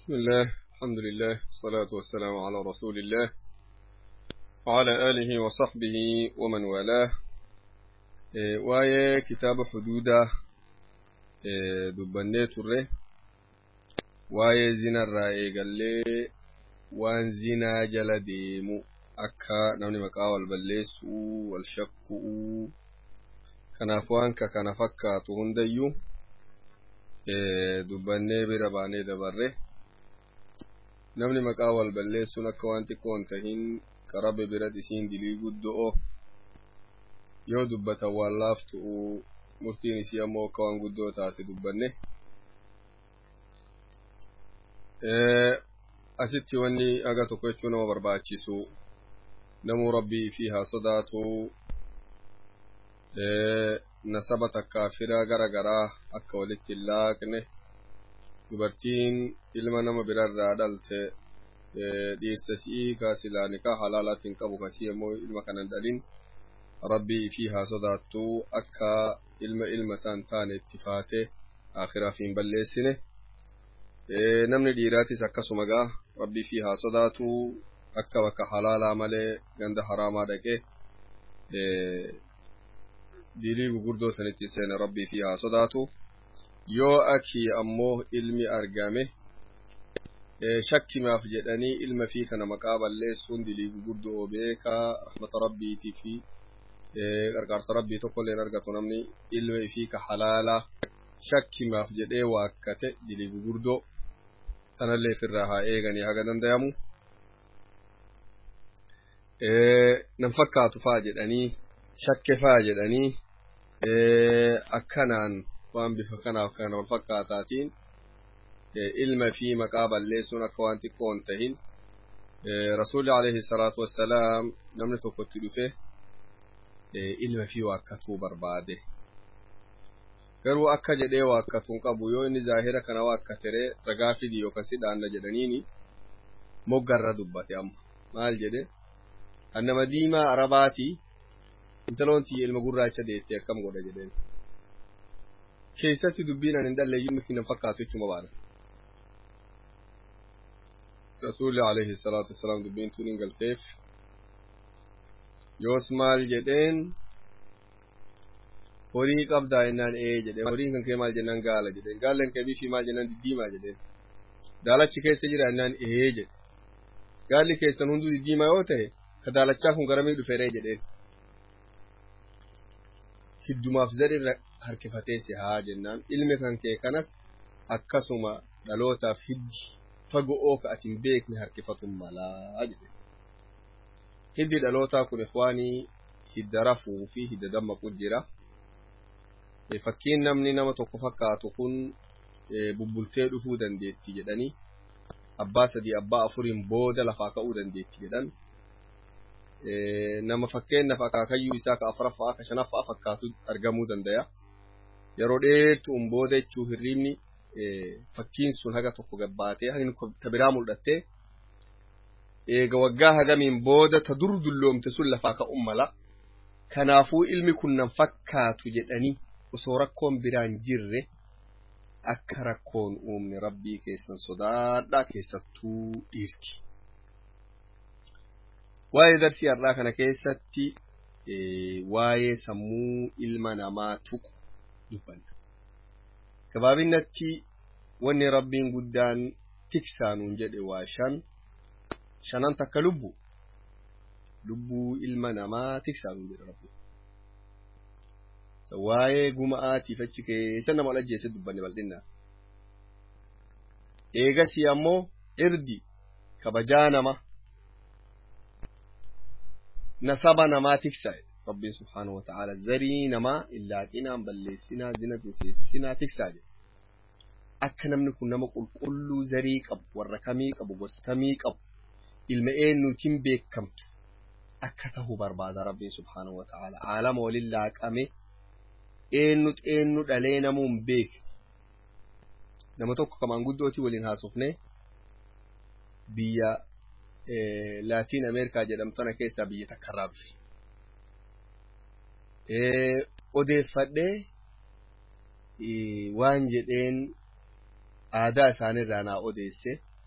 بسم الله الحمد لله والصلاة والسلام على رسول الله وعلى آله وصحبه ومن والاه إيه وايه كتاب حدودة إيه دبني تره وايه زنا الرأي قال لي وان زنا جل ديمو أكا نمني مقاول بليسو والشكو كنافوان كنفكا تهنديو dubbannee bira baanee dabarre namni maqaa wal balleessuun akka waan xiqqoo hin tahin qarabe birat isiin dilii guddo'o yoo dubbatan waan laaftu'u murtiin isii ammoo akka waan guddoo taate dubbanne asitti wanni aga tokko jechuu nama barbaachisu namuu rabbii fi haa sodaatu nasaba takkaa fira gara garaa akka walitti hin laaqne dubartiin ilma nama birarraa dhalte dhiirsa si'ii ka silaa nikaa halaalaatti hin qabu kasii ammoo ilma kanan dhalin rabbii fi haa sodaattu akka ilma ilma isaan taane itti faate akhiraaf hin balleessine namni dhiiraatis akkasuma gaa rabbii fi haa sodaatu akka bakka halaalaa malee ganda haraamaa dhaqee dilii gurguddoo sanitti seena rabbii fi haa sodaatu yoo akii ammoo ilmi argame shakkimaaf jedhanii ilma fi kana maqaa balleessuun dilii gurguddoo beekaa rahmata rabbiitii fi qarqaarsa rabbii tokkolleen argatu namni ilma fi ka halaalaa shakkimaaf jedhee waakkate dilii gurguddoo sanallee ofirraa haa eeganii haga dandayamu nan fakkaatu faa jedhanii shakke faa jedhanii akkanaan waan bifa kanaaf kana wal fakkaataatiin ilma fi maqaa balleessuun akka waan xiqqoo hin tahin rasuulli alayhi salaatu wassalaam namni tokkotti dhufe ilma fi waakkatuu barbaade garuu akka jedhee waakkatuun qabu yoo inni zaahira kana waakkateree ragaa fidi yookaan sidhaanna jedhaniini moggarra dubbate amma maal jedhe annama diimaa arabaatii intaloon tiyya ilma gurraacha deettee akkam godha jedheen keessatti dubbiin an hin dhalleeyyuu miki nan fakkaatu jechuma baana rasuulli alayhi salaatu wassalaam dubbiin tun hin galteef yoos maal jedheen horii qabdaa jennaan ee jedheen horiin kan kee maal jennaan gaala jedheen gaalleen kee bifii maal jennaan diddiimaa jedheen daalachi keessa jira jennaan ee jedhe gaalli keessan hunduu diddiimaa yoo ta'e ka daalachaa kun garamii dhufeeree jedheen hiddumaaf zadhirra harkifatee si haa jennaan ilmi kan kee kanas akkasuma dhalootaaf hiddi fago'oo ka ati hin beekne harkifatu malaa jedhe hiddi dhalootaa kun ikwaanii hidda rafuu fi hidda dammaqu jira fakkiin namni nama tokko fakkaatu kun bubbultee dhufuu dandeetti jedhanii abbaa sadii abbaa afuriin booda lafaa ka'uu dandeetti jedhan nama fakkeenyaaf akaakayyuu isaa ka afuraffaa ka shanaffaa fakkaatu argamuu danda'a. Yeroo dheertuun booda jechuu hirriibni fakkiin sun haga tokko gabbaatee hagni ta biraa mul'attee eega waggaa hagamiin booda ta dur dulloomte sun lafaa ka'uun mala. Kanaafuu ilmi kun nan fakkaatu jedhanii osoo rakkoon biraan jirre akka rakkoon uumne rabbii keessan sodaadhaa keessattuu dhiirti. waa'ee darsii har'aa kana keessatti waa'ee sammuu ilma namaa tuqu dubbanna. Gabaabinatti wanni rabbiin guddaan tiksaanuun jedhe waa shan shanan takka lubbu lubbuu ilma namaa tiksaanuun jedhe rabbi. Waa'ee guma'aatiif achi keessa nama ajjeese dubbanne bal'inna. Eegasii ammoo irdi kabajaa namaa nasaba namaa tiksa rabbiin subhaanahu wataala zarii namaa illaaqinaan balleessinaa zina bineensinaa tiksaa jedhe akka namni kun nama qulqulluu zarii qabu warra kamii qabu gosamii qabu ilma eenyuutiin beekamtu akka tahu barbaada rabbiin subhaanahu wataala aalama waliin laaqame eenyu xeenyu dhalee namuu hin beekne nama tokko kamaan guddootii waliin haasofne biyya laatiin ameerikaa jedhamtana keessaa biyya takkarraa dhufe odeeffadhee waan jedheen aadaa isaanirraa naa odeesse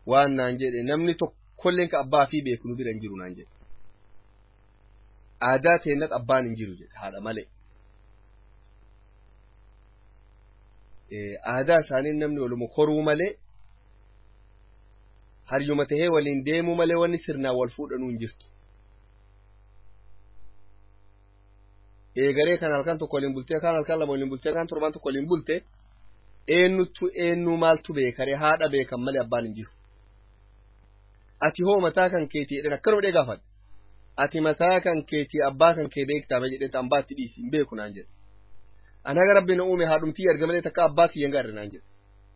waan naan jedhe namni tokkolleen ka abbaa fi beeku nu bira hin jiru naan jedhe aadaa teennat abbaan hin jiru jedhe haadha malee aadaa isaanii namni waluma koruu malee haryuma tahee waliin deemuu malee wanni sirnaan wal fuudhanuu hin jirtu. Eegaree kan halkan tokko waliin bultee kan halkan lama waliin bultee kan torban tokko waliin bultee eenyutu eenyu maaltu beekaree haadha beekan malee abbaan hin jiru. Ati hoo mataa kan keetii jedhan akkanuma dhee gaafadha. Ati mataa kan keetii abbaa kan kee beektaa jedhee ambaa itti dhiisi hin beeku naan jedhe. Ani haga rabbi na uume haadhumtii arga malee takka abbaa kiyyan gaarre naan jedhe.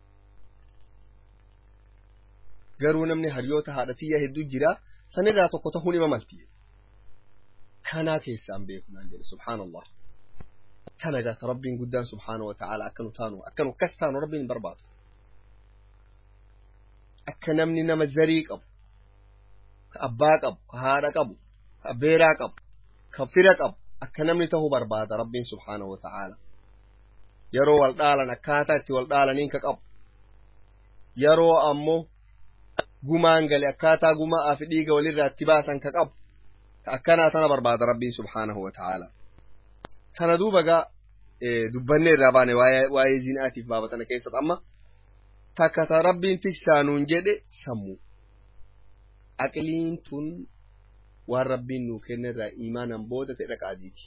garuu namni hariyoota haadhatiyya hedduu jira sanirraa tokko ta'uun ima malti kanaa keessaan beeku naan jedhe subhaanallah kana gaata rabbiin guddaan subhaana wa ta'ala akkanu taanu akkanu akkas taanu rabbiin barbaadu akka namni nama zarii qabu ka abbaa qabu ka haadha qabu ka abbeeraa qabu ka fira qabu akka namni ta'uu barbaada rabbiin subhaana wa ta'ala yeroo wal dhaalan akkaataa itti wal dhaalaniin ka qabu yeroo ammoo gumaan gale akkaataa gumaa fi dhiiga walirraa itti baasan ka qabu akkanaa tana barbaada rabbiin subhaanahu wa ta'ala kana duuba gaa dubbannee irraa baane waa'ee zinaatiif baabatana keessatti amma takka ta rabbiin tiksaanuun jedhe sammuu aqliin tun waan rabbiin nuu kenne irraa iimaanan booda ta'e dhaqaadiiti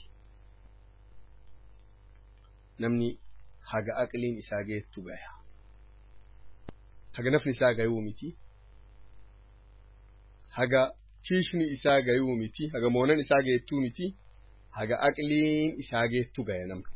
namni haga aqliin isaa geettu gaya haga nafni isaa gayuu miti haga kiishni isaa gayuu miti haga moonan isaa geettuu miti haga aqliin isaa geettu gaya namni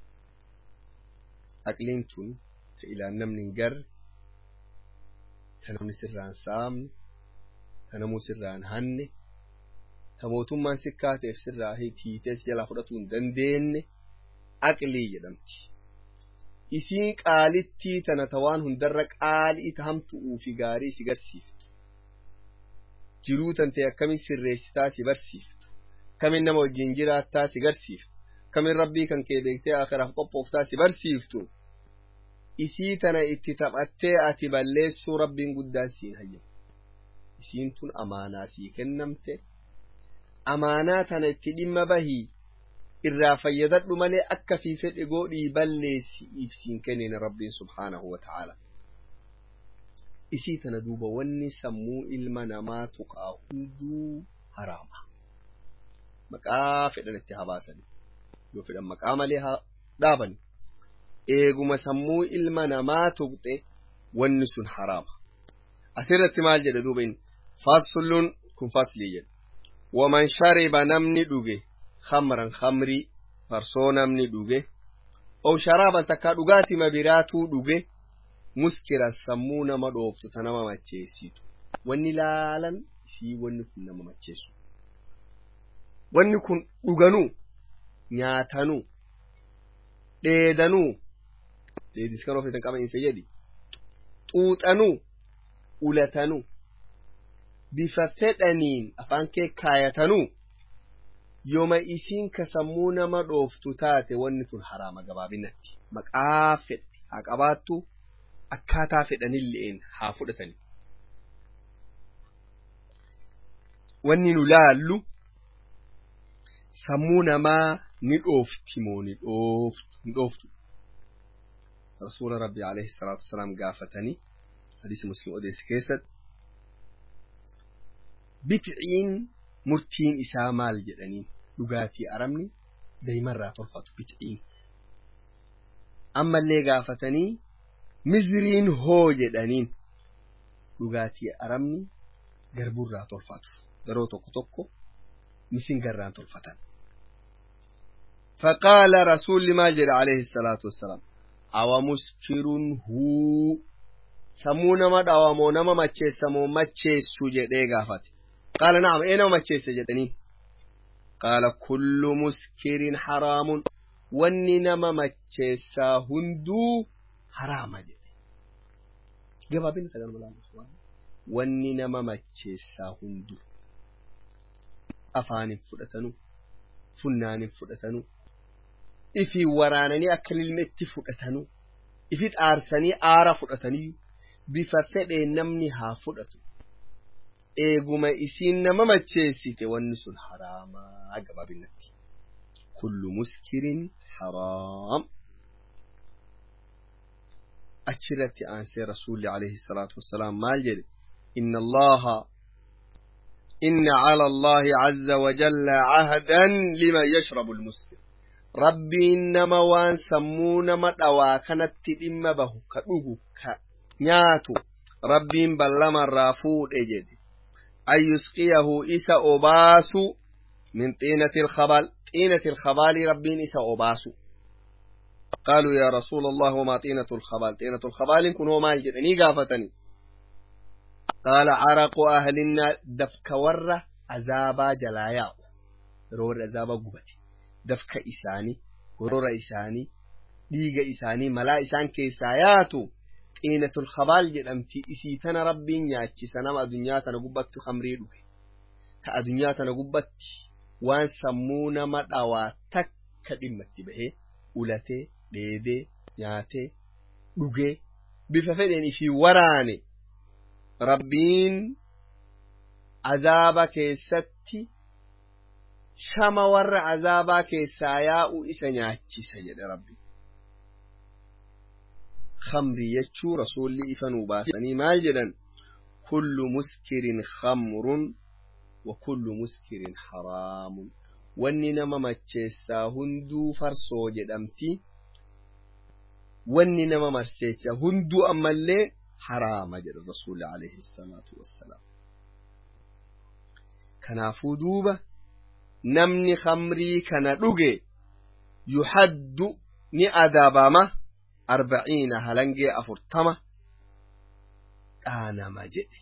aqliin tun ta ilaan namni hin garre ta namni sirraan saamne ta namuu sirraan hanne ta mootummaan sikkaa ta'eef sirraa hiitees jalaa fudhatuu hin dandeenye aqlii jedhamti. Isiin qaalittii tana ta waan hundarra qaalii ta hamtu'uu fi gaarii si garsiiftu. Jiruu tantee akkamiin sirreessitaa si barsiiftu. Kamiin nama wajjin jiraattaa si garsiiftu. Kamiin rabbii kan kee beektee akiraaf qophooftaa si barsiiftu. Isii tana itti taphattee ati balleessuu rabbiin guddaan siin hayyamu. Isiin tun amaanaa sii kennamte. Amaanaa tana itti dhimma bahii. irraa fayyadadhu malee akka fi fedhe godhii balleessi ibsiin kennine rabbiin subhaanahu wa ta'ala. Isii tana duuba wanni sammuu ilma namaa tuqaa hunduu haraama. Maqaa fedhan itti habaasani. Yoo fedhan maqaa malee haa dhaabani. Eeguma sammuu ilma namaa tuqxe wanni sun haraama. Asirratti maal jedhe duuba inni faslun kun faslii jedhe. Waman shariba namni dhuge khamran khamrii farsoo namni dhuge ow sharaaban takkaa dhugaatima biraatuu dhuge muskiran sammuu nama dhooftu ta nama macheessitu wanni laalan isii wanni kun nama macheessu wanni kun dhuganuu nyaatanuu dheedanuu dheedis kan ofiitan qabanse jedhi xuuxanuu ulatanuu bifa fedhaniin afaan kee kaayatanuu yooma isiin ka sammuu nama dhooftu taate wanni tun haraama gabaabinatti maqaa fedhe haa qabaattu akkaataa fedhanilleen haa fudhatani wanni nu laallu sammuu namaa ni dhoofti moo ni dhooftu rasuula rabbi alayhi salaatu wasalaam gaafatanii hadiisi muslim odeesse keessatti bitciin murtiin isaa maal jedhaniin dhugaatii aramni daa'imarraa tolfatu bitciin ammallee gaafatanii miziriin hoo jedhaniin dhugaatii aramni garburraa tolfatu yeroo tokko tokko misingarraan tolfatan فقال رسول ما جل عليه الصلاة والسلام أو مسكر هو سمونا ما دعوامونا ما مچه سمو مچه سوجة ديغا فاتي قال نعم اين ما مچه سجدني قال كل مسكر حرام wanni nama macheessaa hunduu haraama jedhe gabaabina tagan malaalu wanni nama macheessaa hunduu afaanin fudhatanu funnaanin fudhatanu ifi waraananii akka lilmeetti fudhatanu ifi aarsanii aara fudhatanii bifa fedhe namni haa fudhatu eeguma isiin nama macheessite wanni sun haraamaa gabaabinatti kullu muskirin haraam achirratti aansee rasuulli alayhi salaatu wassalaam maal jedhe inna allaha inna cala allahi caza wajalla cahdan liman yashrabu lmuskir rabbiin nama waan sammuu nama dhawaa kanatti dhimma bahu ka dhugu ka nyaatu rabbiin ballamarraa fuudhe jedhe an yusqiyahu isa obaasu min xiinati ilkhabal xiinati ilkhabaali rabbiin isa obaasu قالوا يا رسول الله وما طينة الخبال طينة الخبال كن هو مال جدني قافتني قال عرق أهل النار دفك ورة عذابا جلايا رور عذابا قبتي دفك إساني ورور إساني ديق إساني ملا إسان كيساياتو طينة الخبال جدمتي إسيتنا ربي نياتي سنم أدنياتنا قبت خمري دوكي كأدنياتنا قبت وان سمونا مدعوا تك كدمتي بهي ulatee dheedee nyaatee dhugee bifa fedheen ifii waraane rabbiin azaaba keessatti shama warra azaabaa keessaa yaa'u isa nyaachisa jedhe rabbi khamri jechuu rasuulli ifa nuu baasanii maal jedhan kullu muskirin khamrun wa kullu muskirin haraamun wanni nama macheessaa hunduu farsoo jedhamti wanni nama macheessaa hunduu ammallee haraama jedha rasuulli alayhi salaatu wassalaam kanaafuu duuba namni khamrii kana dhuge yuhaddu ni adabama arbaciina halangee afurtama dhaanama jedhe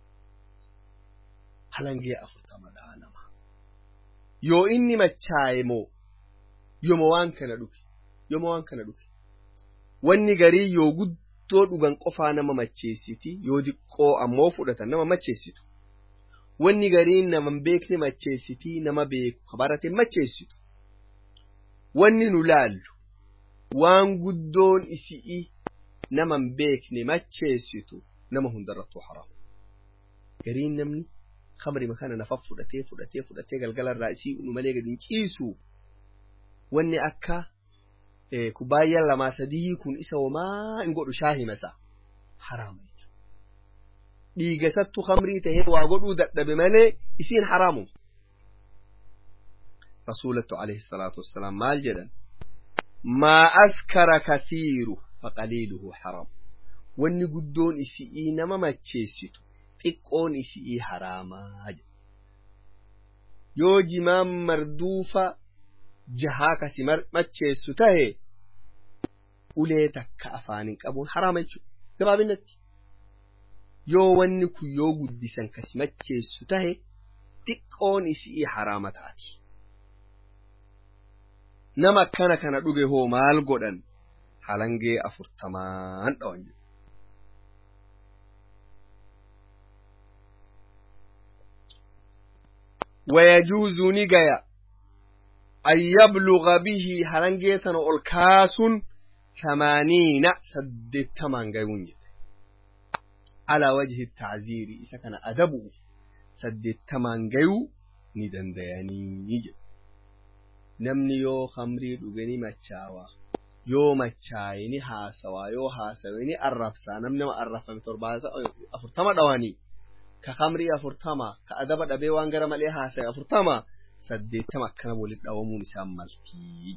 halangee afurtama dhaanama yoo inni machaaye moo yooma waan kana dhuge yooma waan kana dhuge wanni garii yoo guddoo dhugan qofaa nama macheessiti yoo diqqoo ammoo fudhatan nama macheessitu wanni gariin nama beekne macheessiti nama beeku barate macheessitu wanni nu laallu waan guddoon isi'i nama beekne macheessitu nama hundarrattuu haraama gariin namni kamrima kana nafa fudhatee fudhatee fudhatee galgalarraa isii unu malee gadi hin ciisu wanni akka kubbaayyaa lamaa sadii kun isa homaa hin godhu shaahima isaa haraama dhiigasattu kamrii tahee waa godhuu dadhabe malee isiin haraamu rasuulattu alayhi salaatu wassalaam maal jedhan maa askara kathiiru faqaliiluhu haraam wanni guddoon isi'ii nama macheessitu xiqqoon isi'ii haraamaa yoo jimaan marduufa jahaa kasi macheessu tahe ulee takka afaanin qabuun haraama jechuudha gabaabinatti yoo wanni kun yoo guddisan kasi macheessu tahe xiqqoon isi'ii haraama taati nama akkana kana dhuge hoo maal godhan halangee afurtamaan dhawan jedhu ويجوز نجايا أن يبلغ به هلنجيتنا الكاس ثمانين سد تمان جايون على وجه التعزير إذا كان أدبه سد تمان جايو ندن دياني نيجي نمني يو خمري دوغني مچاوا يو مچايني هاسوا يو هاسويني الرفسا نمني ما الرفا متربازا أفرتما دواني ka kamrii afurtama ka adaba dhabee waan gara malee haasa'e afurtama saddeettama akkana walitti dhawamuun isaan maltii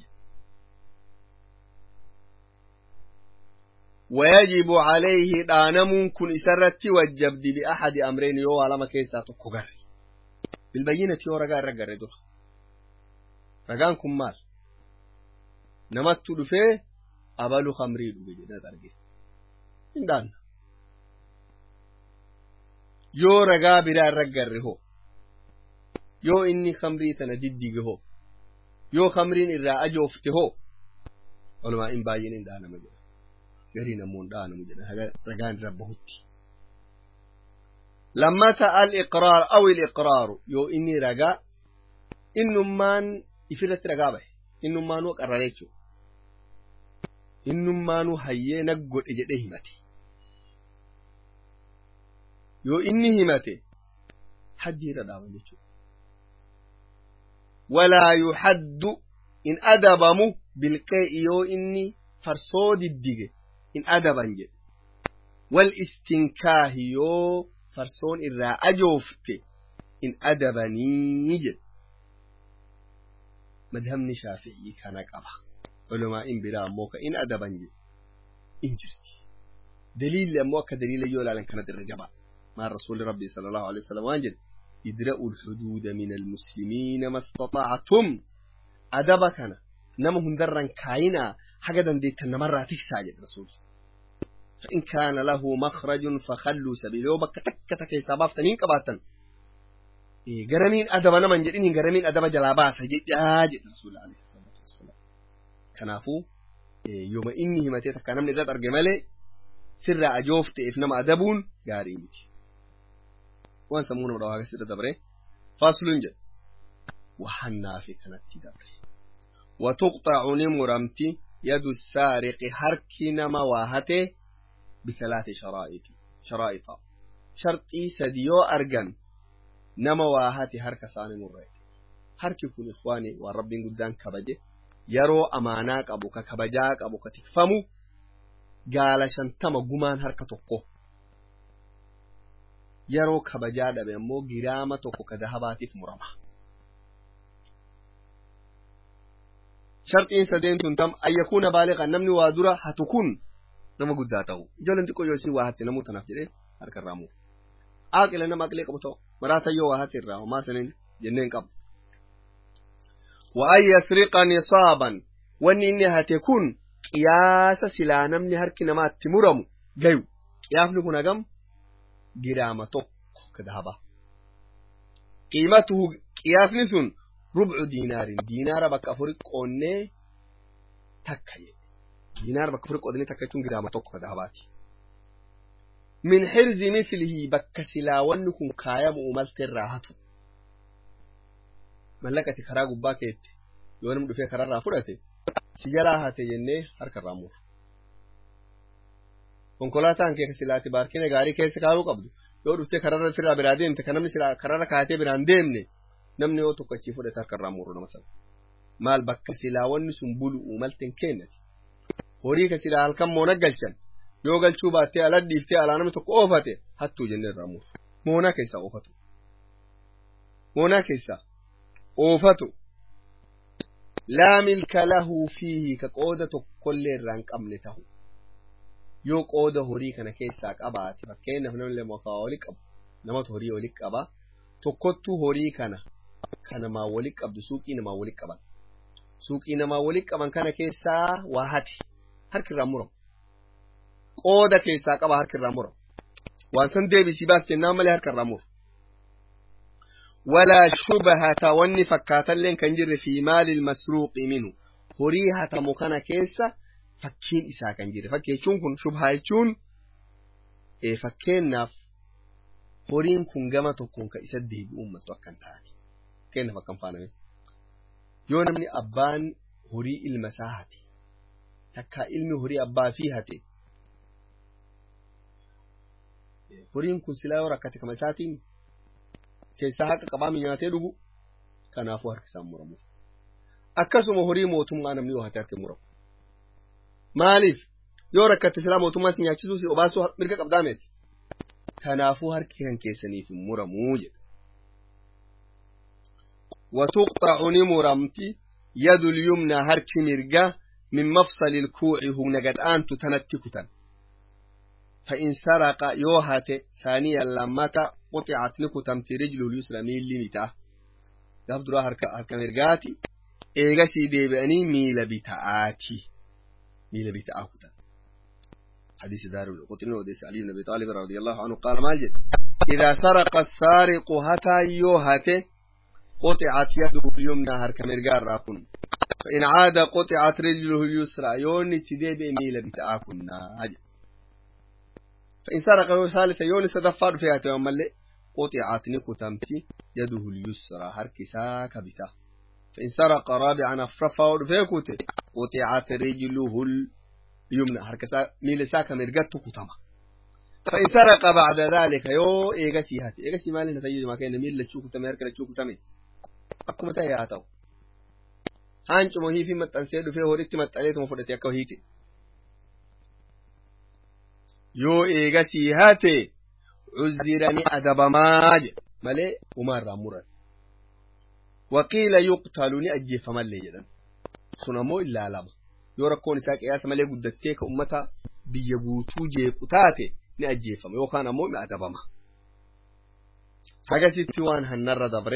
ويجب عليه دانمون كن إسرتي وجبدي بأحد أمرين يو على كيسا تقر بالبينة يو رقا رقا ردو رقان كن مال نمت دفه أبالو خمري دو بجنة درجي إن دان yoo ragaa biraa irra garre hoo yoo inni kamrii tana diddige hoo yoo kamriin irraa ajoofte hoo walumaa in baay'een hin dhaanama jedha garii namoon dhaanamu jedha ragaan irra bahutti lammata al-iqraar aw il-iqraaru yoo inni ragaa innummaan ifirratti ragaa bahe innummaanuu qarrare jechuudha innummaanuu hayyee nag godhe jedhee himate yoo inni himate haddii irra dhaaban jechuudha walaa yuhaddu in adabamu bilqee'i yoo inni farsoo diddige in adaban jedhe wal istinkaahi yoo farsoon irraa ajoofte in adabanii jedhe madhabni shaafi'ii kana qaba ulamaa'in biraa ammoo ka in adaban jedhe in jirti daliilli ammoo akka daliila yoo ilaalan kanatti irra jabaa maan rasuulli rabbii sala allahu alehi wasalam waan jedhe idra'u lxuduuda min almuslimiina ma istata'tum adaba kana nama hundarran kaayinaa haga dandeettan namarraa tiksaa jedhe rasuulli فإن كان له مخرج فخلوا سبيله يوم كتك تك حسابات تنين قباتن إيه غرمين أدب أنا من جدين غرمين أدب جلاباس جد جاج رسول الله عليه الصلاة والسلام كنافو إيه يوم إني همتي تكلم نزات أرجمالي سر أجوفت إفنما أدبون غاري متي وان سمونا ودوها سر دبره فاصل جد وحنا في كانت دبره وتقطع نمرمتي يد السارق حركنا مواهته بثلاث شرائط شرائط شرطي سديو أرجن نما واهاتي هرك ساني مرة هرك كل إخواني وربين قدام كبجة يرو أماناك أبوك كبجاك أبوك تكفمو قال شنتما قمان هرك تقو يرو كبجا دبي مو جرامة تقو كذهباتي في مرمى شرطين سدين تنتم أن يكون بالغا نمني وادرا هتكون nama guddaa ta'u ijoolleen xiqqoo yoo isin waa hatte namuu tanaaf jedhee harka irraa muru aaqila nama aqilee qabu ta'u maraata yoo waa hatte irraa homaa sanin jenneen qabu وأن يسرق نصابا wanni inni hate kun qiyaasa silaa namni harki namaatti muramu gayu qiyaafni kun hagam giraama tokko kadahaba qiimatuhu qiyaafni sun rubcu diinaarin diinaara bakka afuri qoonnee takka jedhe diinaar bakka afur qoodanii takka jechuun giraama tokko kadahabaati. Min hirzi mislihi bakka silaa wanni kun kaayamu umalte irraa hatu. Mallaqati karaa gubbaa keetti yoo namni dhufee karaarraa fudhate si jalaa hate jennee harka irraa muuru. Konkolaataan kee silaati baarkina gaarii keessa kaa'uu qabdu yoo dhuftee karaarra firraa biraa deemte kan namni silaa karaarra kaatee biraan deemne namni yoo tokko achii fudhate harka irraa muuru nama sana. Maal bakka silaa wanni sun bulu umalte hin kennati. horii ka silaa halkan moona galchan yoo galchuu baattee ala dhiiftee alaa namni tokko oofate hattuu jennee irraa muuru. Moonaa keessaa oofatu. Moonaa keessaa oofatu. Laa milka lahuu fiihi ka qooda tokkollee irraa hin qabne ta'u. Yoo qooda horii kana keessaa qabaate fakkeenyaaf namni lama waa wali qabu namatu horii wali qaba tokkottuu horii kana kan namaa wali qabdu suuqii namaa wali qaban. Suuqii namaa wali qaban kana keessaa waa hati. harki irraa muramu. Qooda keessaa qaba harki irraa muramu. Waan san deebisii baas jennaan malee harka irraa muru. Walaa shubahata wanni fakkaatalleen kan jirre fi maalil masruuqi minu. Horii hatamu kana keessa fakkiin isaa kan jirre. Fakkeechuun kun shubhaa jechuun fakkeenyaaf horiin kun gama tokkoon kan isa deebi'uun maltu akka hin taane. Fakkeenyaaf akka hin faaname. Yoo namni abbaan horii ilma isaa hate takka ilmi horii abbaa fi hate horiin kun silaa yoo rakkate kama isaatiin keessaa haqa qabaami nyaatee dhugu kanaafuu harki isaan muramuuf akkasuma horii mootummaa namni yoo hate harki muramu maaliif yoo rakkatte silaa mootummaa si nyaachisuu si obaasuu mirga qabdaa meeti kanaafuu harki kan keessaniif hin muramuu jedha وتقطع نمرمتي يد اليمنى هرك مرقه من مفصل الكوع هم نقد أنت تنتكتا فإن سرق يوهات ثانيا لما قطعت نكتمت رجله اليسرى ميل لمتا يفضل هرك هرك مرقاتي إيغسي ديبأني ميل بتاعاتي ميل بتاعكتا حديث دار القطن وديس علي بن أبي طالب رضي الله عنه قال مالجد إذا سرق السارق هتا يوهات قطعت يده اليمنى هرك مرقار راكن فإن عاد قطعت رجله اليسرى يوني تدي بميل بتاعكنا هجا فإن سرق ثالثة يوني سدفار فيها تيومالي قطعت نكتمتي يده اليسرى هركسا كبتا فإن سرق رابعا أفرفا فيكوتي قطعت رجله اليمنى هركسا ميل ساكا مرقت كتما فإن سرق بعد ذلك يو إيغسي هاتي إيغسي مالي نتيجة ما كان نميل لتشوف تمي هركا لتشوف تمي أكو متى ياتو هانچ مهي في متن سيدو في هوريتي متاليت مفردتي أكو هيتي يو إيغسي هاتي عزرني أدب ماج مالي ومار رامورا وقيل يقتلني أجيف مالي جدا سنمو إلا لما yoo rakkoon isaa qiyaasa malee guddattee ka ummata biyya guutuu jeequ taate ni ajjeefama yookaan ammoo ni adabama. Hagasitti waan hannarra dabre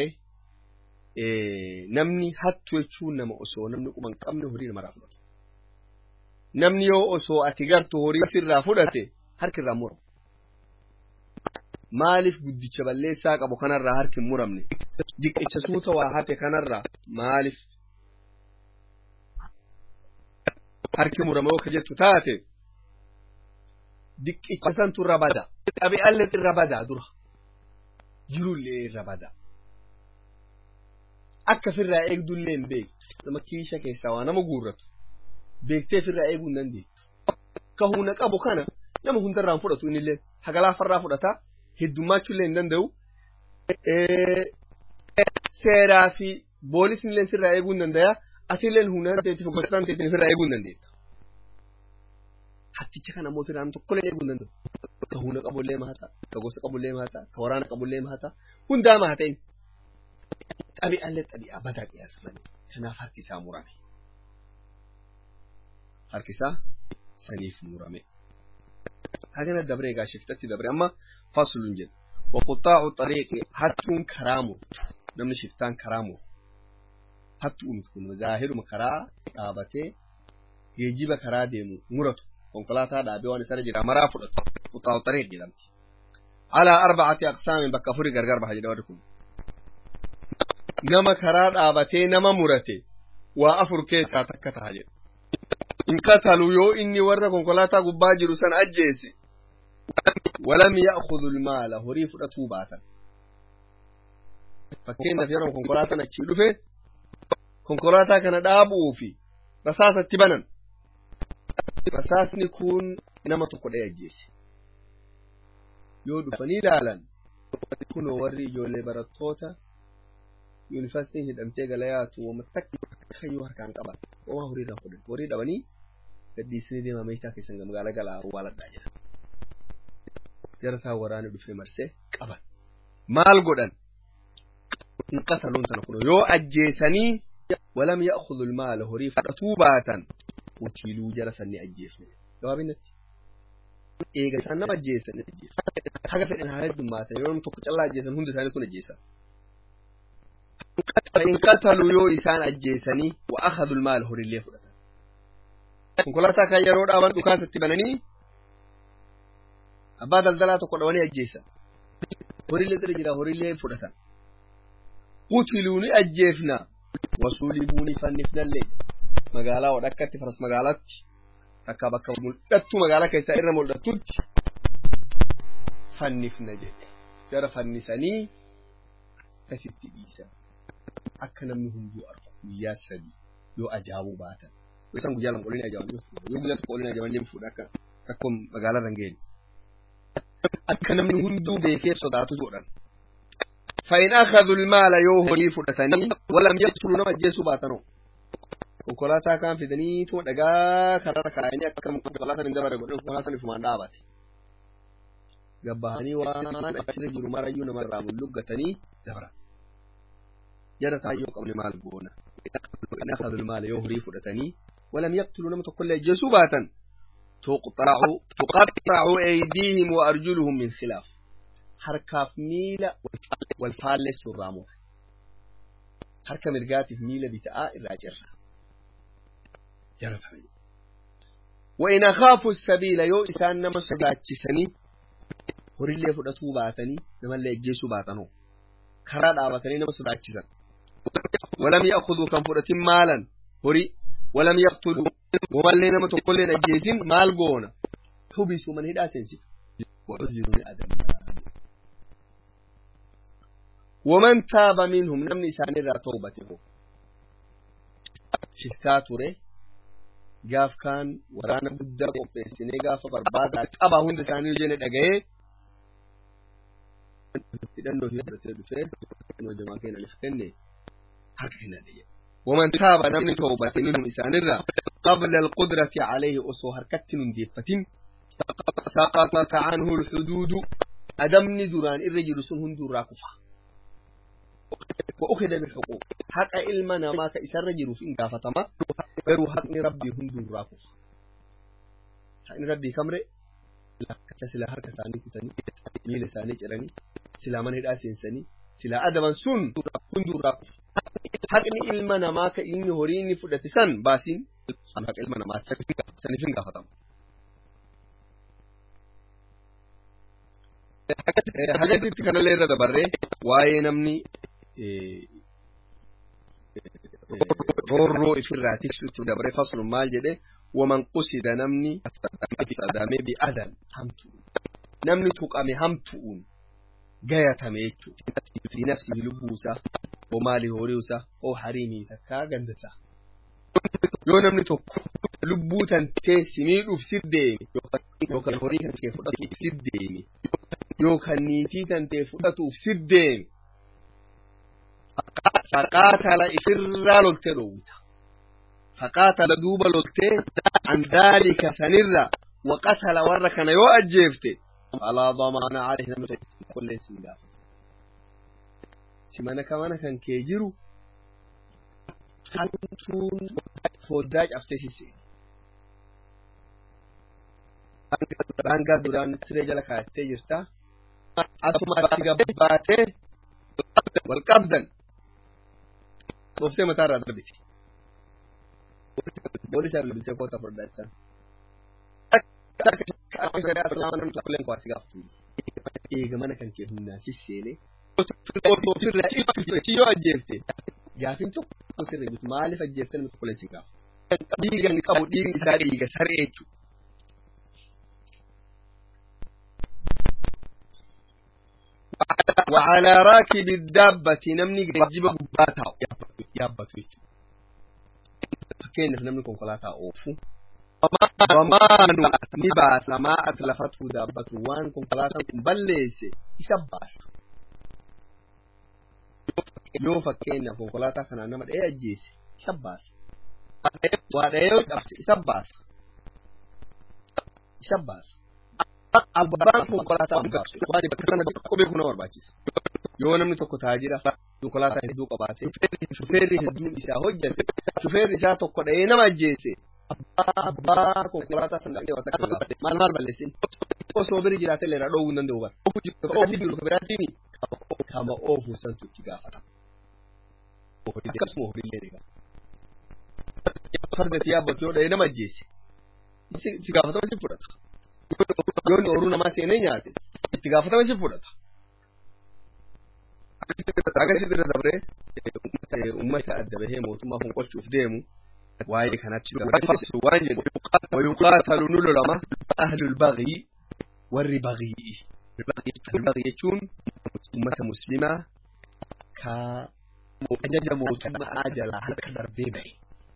namni hattu jechuun nama osoo namni quban qabne horii namarraa fudhatu. Namni yoo osoo ati gartu horii sirraa fudhate harki irraa muramu. Maaliif guddicha balleessaa qabu kanarraa harki hin muramne? Diqicha suuta waa hate kanarraa maaliif harki murama yoo ka jettu taate diqicha santu irra bada qabi'allee irra bada dura jirullee irra bada akka firraa eegdullee hin beektu nama kiisha keessaa waa nama guurratu beektee firraa eeguu hin dandeettu ka humna qabu kana nama hundarraan fudhatu innillee hagalaafarraa fudhata heddummaachullee hin danda'u seeraa fi boolisnillee sirraa eeguu hin danda'a atilleen humnaan teetiif gosaan teetiin ofirraa eeguu hin dandeetta. Hatticha kana ammoo ofirraa tokkollee eeguu hin danda'u. Ka humna qabullee maata, ka gosa qabullee maata, ka waraana qabullee maata, hundaa maata inni. Xabi'aallee xabi'aa badaa qiyaasa malee. Kanaaf harki isaa murame. Harki isaa saniif murame. Hagana dabree egaa shiftatti dabree amma fasluun jedhu. Waquxaacu xariiqi hattuun karaa murtu. Namni shiftaan karaa murtu. hattuu miti kun zaahiruma karaa dhaabatee geejiba karaa deemu muratu konkolaataa dhaabee waan isarra jira maraa fudhatu quxaa'u xariiq jedhamti. Alaa arbacati aqsaamin bakka afurii gargar baha jedha warri kun. Nama karaa dhaabatee nama murate waa afur keessaa takka taha jedha. In qatalu yoo inni warra konkolaataa gubbaa jiru san ajjeese walam ya'khudhu maala horii fudhatuu baatan. Fakkeenyaaf yeroo konkolaataan achii dhufe konkolaataa kana dhaabuu fi rasaasatti banan rasaasni kun nama tokko dhee ajjeese yoo dhufanii ilaalan kunoo warri ijoollee barattoota yuunivarsiitiin hidhamtee galayaatu wama takka yoo harkaan qaban homaa horii irraa fudhan horii dhabanii gaddiisanii deemaa meeshaa keessan magaalaa galaa waaladhaa jira jarataa waraana dhufee marsee qaban maal godhan in qataluun tana kunoo yoo ajjeesanii ولم يأخذ المال هري فتوباتا قتلوا جلسا لأجيسنا جوابنا إيجا سنة ما جيسا نجيس حاجة في إنها هيد ماتا يوم تقتل الله جيسا هند سنة كنا جيسا فإن قتلوا يو إسان أجيسني وأخذوا المال هري اللي فرطا كنكولاتا كان يرود أبان دكاسة تبنني أبا دلدلا تقول أجيسا هري اللي ترجل هري اللي فرطا قتلوني أجيفنا wasuulibuuni fannifnallee magaalaa wadhakkatti faras magaalaatti takka bakka mul'attu magaalaa keessaa irra mul'attutti fannifna jedhe gara fannisanii akkasitti dhiisan akka namni hunduu argu guyyaa sadii yoo ajaa'uu baatan yoo isaan guyyaa lama qolini ajaaban yoo guyyaa tokko qolini ajaaban illee fuudha akka rakkoo magaalaa irra hin geenye akka namni hunduu beekee sodaatu godhan فإن أخذوا المال يوهري فرتني ولم يقتلوا نما جيسو باتنو konkolaataa kan fidanii tuma dhagaa kararra kaayanii akka konkolaataa hin dabarre godhan konkolaataan ifumaan dhaabate. Gabbahanii waan achirra jiru marayyuu nama irraa mul'uggatanii dabran. Jara taayyoo qabne maal goona. In akhadul maala yoo horii fudhatanii walam yaqtulu nama tokkollee ajjeesuu baatan tuqaxxacu aydiihim wa arjuluhum min khilaaf. Harkaaf miila wal faallessu irraa mura. Harka mirgaatiif miila bita'aa irraa cirra. jaratanii وإن أخافوا السبيل يو إسان نما صداتشسني horillee fudhatuu baatanii namallee ajjeesuu baatanu karaa dhaabatanii nama sodaachisan walam ya'khuduu kan fudhatin maalan horii walam yaqtuluu wamallee nama tokkollee ajjeesin maal goona hubisuu man hidhaa seensitu wa'uziru ni adammaa waman taaba minhum namni isaanirraa tawbate ho shiftaa ture gaaf kaan waraana guddaa qopheessinee gaafa barbaadaa qaba hunda isaanii jenne dhaga'ee hidhannoo fi fudhatee dhufee hidhannoo jamaa keenya nuuf kenne harka kenna dhiyya. ومن تاب نمني توبة منهم إسانرا قبل القدرة عليه أصو هركت ننديفتين سقطت عنه الحدود أدمني دران الرجل سنهن درا كفا وأخذ بالحقوق حق علمنا ما كإسر رجل في إنقافتما غير حق ربي هن درا كفا حق ربي كمري لا سلا هركة ساني كتني ميل ساني جراني سلا من هدا سينساني سلا أدبا سن هن درا كفا haqni ilma namaa ka inni horii inni fudhate san baasiin sun haqa ilma namaa saniif hin gaafatamu. Hajatitti kanallee irra dabarree waa'ee namni roorroo ifirraa tiksutti dabaree faslun maal jedhe waman qusida namni sadamee bi'adan hamtuun namni tuqame hamtuun gayatame jechuudha. Fi nafsihi lubbuusaa oo maali horiisaa oo hariimii takkaa gandasaa. Yoo namni tokko lubbuu tantee si miidhuuf si deeme yookaan horii kan kee fudhatuuf si deeme yookaan niitii tantee fudhatuuf si deeme. Faqaatala ifirraa loltee dhoowwita. Faqaatala duuba loltee an daalika sanirra waqatala warra kana yoo ajjeefte alaa damaana alayhi namni qolleen siin gaafata. Si mana ka mana kan kee jiru hantuun foddaa cabsee si seene. Daangaa duraan siree jala kaa'attee jirta. Asumatti gabbaatee wal qabdan. Dhooftee mataa irraa darbiti. Boolis irraa bilbiltee koota furdachaa. Eega mana kan kee humnaan si seenee osoo ofirraa itti yoo ajjeefte gaafin tokko sirrii bitu maaliif ajjeefte namni tokko leessi gaafa. Dhiiga inni qabu dhiigni isaa dhiiga saree jechuudha. وعلى راكب الدابة نمني جيب بباتا يابتو فكين نمني كونكولاتا اوفو ومانو نباس ما أتلفته دابة وان كونكولاتا كمبليس يسباس yoo fakkeenya konkolaataa kanaan nama dha'ee ajjeese isa baasa. Waa dha'ee yoo cabse isa baasa. Isa baasa. Abbaan konkolaataa baasu waan bakka sana kophee kuna barbaachisa. Yoo namni tokko taajira konkolaataa hedduu qabaate shufeerri hedduun isaa hojjate shufeerri isaa tokko dha'ee nama ajjeese. Abbaa konkolaataa sana dhaqee wata kan maal maal balleessin. Osoo biri jiraate illee dhoowwuu hin danda'u bara. Ofii jiru biraatiin kama oofu santu itti gaafatama. akkasuma horiillee ni gaafata. Fardatti yaabbatu yoo dha'ee nama ajjeese. Itti gaafatama si fudhata. Yoo inni horuu namaa seenee nyaate itti gaafatama si fudhata. Akkasitti irra dabree uummata adda bahee mootummaa fonqolchuuf deemu waa'ee kanatti dabarsu waan jedhu wayuqaatalu nu lolama ahlul baghii warri baghii. Baghii jechuun uummata muslimaa kaa ajaja mootummaa jalaa harka darbee bahe.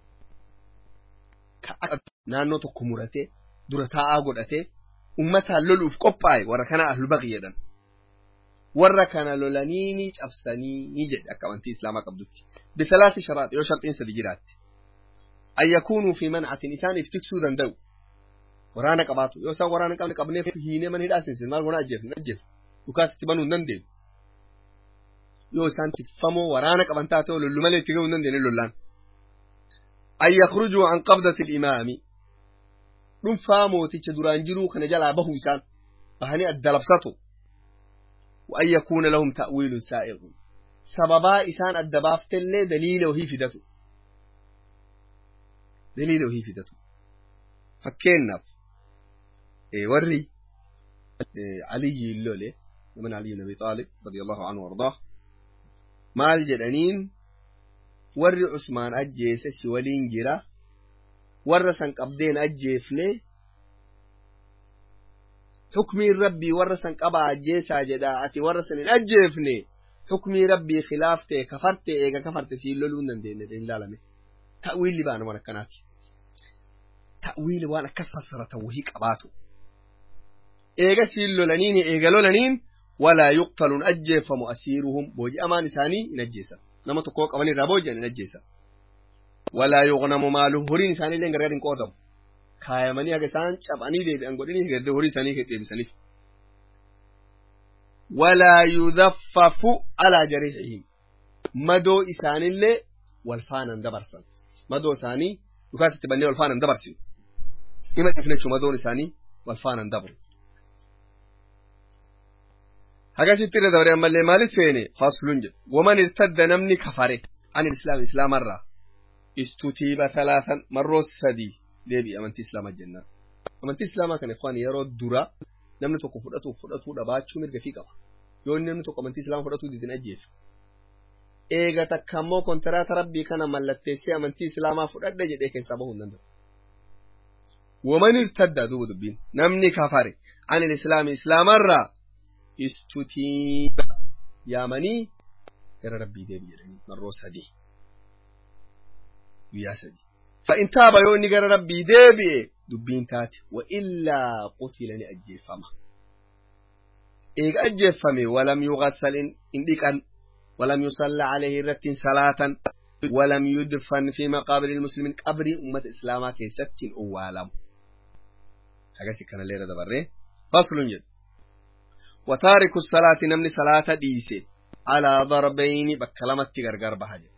Naannoo tokko muratee dura taa'aa godhatee uummataan loluuf qophaa'e warra kana ahlul baghii jedhan. Warra kana lolanii ni cabsanii ni jedhe akka amantii islaamaa qabdutti. Bisalaati sharaati yoo sharxiin sadi jiraatti. An yakuunuu fi mancatin isaaniif tiksuu danda'u. Waraana qabaatu yoo isaan waraana qabne qabneef hiinee mana hidhaa seensin maal goona ajjeefne ajjeefne dhukaasitti banuu hin dandeenyu. yoo isaan tikfamoo waraana qaban taate lollu malee itti gahuu hin dandeenye lollaan. An yakhrujuu an qabdati imaami dhuunfaa mooticha duraan jiruu kana jalaa bahuu isaan bahanii adda labsatu. وأن يكون لهم تأويل سائغ سببا إسان الدبافت اللي دليل وهي فدته دليل وهي فدته فكينا إيه وري إيه علي اللولي ومن علي بن أبي طالب رضي الله عنه وارضاه maal jedhaniin warri Usmaan ajjeese si waliin jira warra san qabdeen ajjeefne xukmiin rabbii warra san qabaa ajjeesaa jedha ati warra san hin ajjeefne xukmii rabbii khilaaftee kafarte eega kafarte siin loluu hin dandeenye hin ilaalame ta'wiilli baana waan akkanaati. ta'wiili waan akkas fassaratan wahii qabaatu eega siin lolaniin eega lolaniin walaa yuqtaluun ajjeefamu asiiruhum booji'amaan isaanii hin ajjeesan nama tokkoo qaban irraa booji'an hin ajjeesan walaa yuqnamu maaluhum horiin isaanii illee gargar hin qoodamu kaayamanii haga isaan cabanii deebi'an godhanii gardee horii isaanii deebisaniif walaa yudaffafu alaa jariixihim madoo isaanillee wal faanan dabarsan madoo isaanii dhukaasatti bannee wal faanan dabarsinu hima dhifnechu madoon isaanii wal faanan dabru hagasitti irra dabaree ammallee maalit feene faslun jedhu waman irtadda namni kafare an islaam islaamarraa istutiiba talaasan marroo sadii deebi'i amantii islaamaa jennaan amantii islaamaa kana ikhwaan yeroo dura namni tokko fudhatuuf fudhatuu dhabaachuu mirga fi qaba yoo inni namni tokko amantii islaamaa fudhatuu didin ajjeefa eega takka ammoo kontiraata rabbii kana mallatteessee amantii islaamaa fudhadha jedhee keessaa bahuu hin danda'u waman irtadda duuba dubbiin namni kafare an islaami islaamarraa istutiiba yaamanii gara rabbii deebi jedhanii marroo sadii guyyaa sadii فإن تاب يوني قال ربي ديبي دبين تاتي وإلا قتل أجيفما إيق أجيفمي ولم يغسل إن ديكن ولم يصلى عليه رت صلاة ولم يدفن في مقابر المسلمين قبر أمة إسلاما كيست أوالم حاجة سكنا ليرة دبره فصل جد وتارك الصلاة نمني صلاة ديسي على ضربين بكلمة تغرغر بحاجة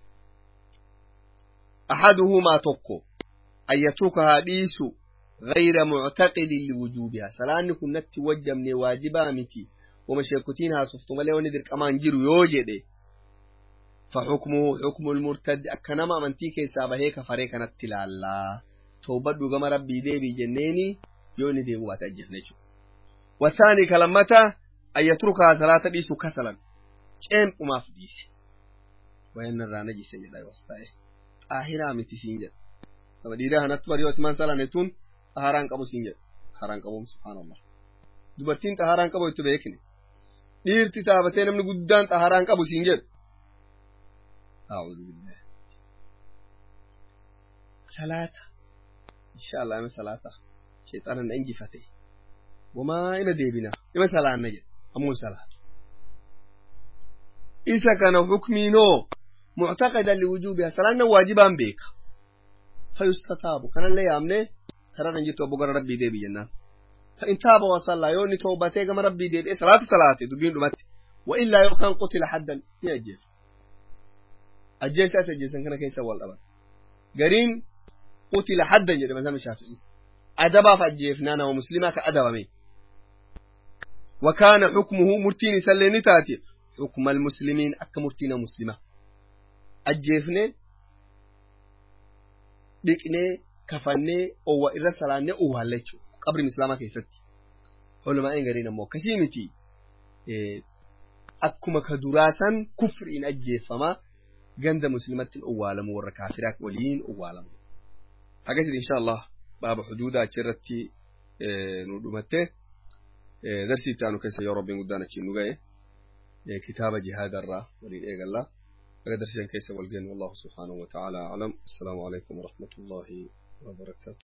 أحدهما تقو أن يتركها ديس غير معتقد لوجوبها سلان كنت توجه من واجبا متي ومشيكتينها صفتم لي وندر كمان جيرو يوجد فحكمه حكم المرتد أكنما من تيكي سابه كفري كانت تلالا توبة دوغم ربي دي بي جنيني يوني دي بوات أجفنيشو والثاني كلمة أن يتركها ثلاثة ديس كسلا كم أما في ديس وين الرانجي سيدا يوستايه xaahiraa miti siin jedha nama dhiiraa kanatti bari yoo imaan salaane tun xaharaan qabu siin jedha xaharaan qabuun subhaanallah dubartiin xaharaan qabu itti beekne dhiirti taabatee namni guddaan xaharaan qabu siin jedhu salaata inshaallah ima salaata sheexaana na injifate wamaa ima deebina ima salaanna jedha ammuun salaatu isa kana hukmiinoo معتقدا لوجوبها سلانا واجبا بيك فيستتاب كان اللي يامنه ترى نجيت ابو غر ربي دي بينا فان تاب وصلى يوني توبته كما ربي دي صلاه صلاه دبين دمت والا يو كان قتل حدا يجف اجل ساس جسن كان كيس اول ابد غرين قتل حدا جد مثلا الشافعي ادبا فجفنا انا ومسلمه كادبا مي وكان حكمه مرتين سلني تاتي حكم المسلمين اك مرتين مسلمه ajjeefnee dhiqnee kafannee owwa irra salaannee owwaalla jechuudha qabri islaamaa keessatti olumaa'een gariin ammoo akkasii miti akkuma ka duraasan kufriin ajjeeffamaa ganda muslimatti owwaalamu warra kaafiraa waliin owwaalamu akkasii insha Allah baaba xuduuda achirratti nu dhumatte darsii itti aanu keessa yoo rabbiin guddaan achiin nu ga'e kitaaba jihaadarraa waliin eegallaa درسنا كيس والجن والله سبحانه وتعالى أعلم السلام عليكم ورحمة الله وبركاته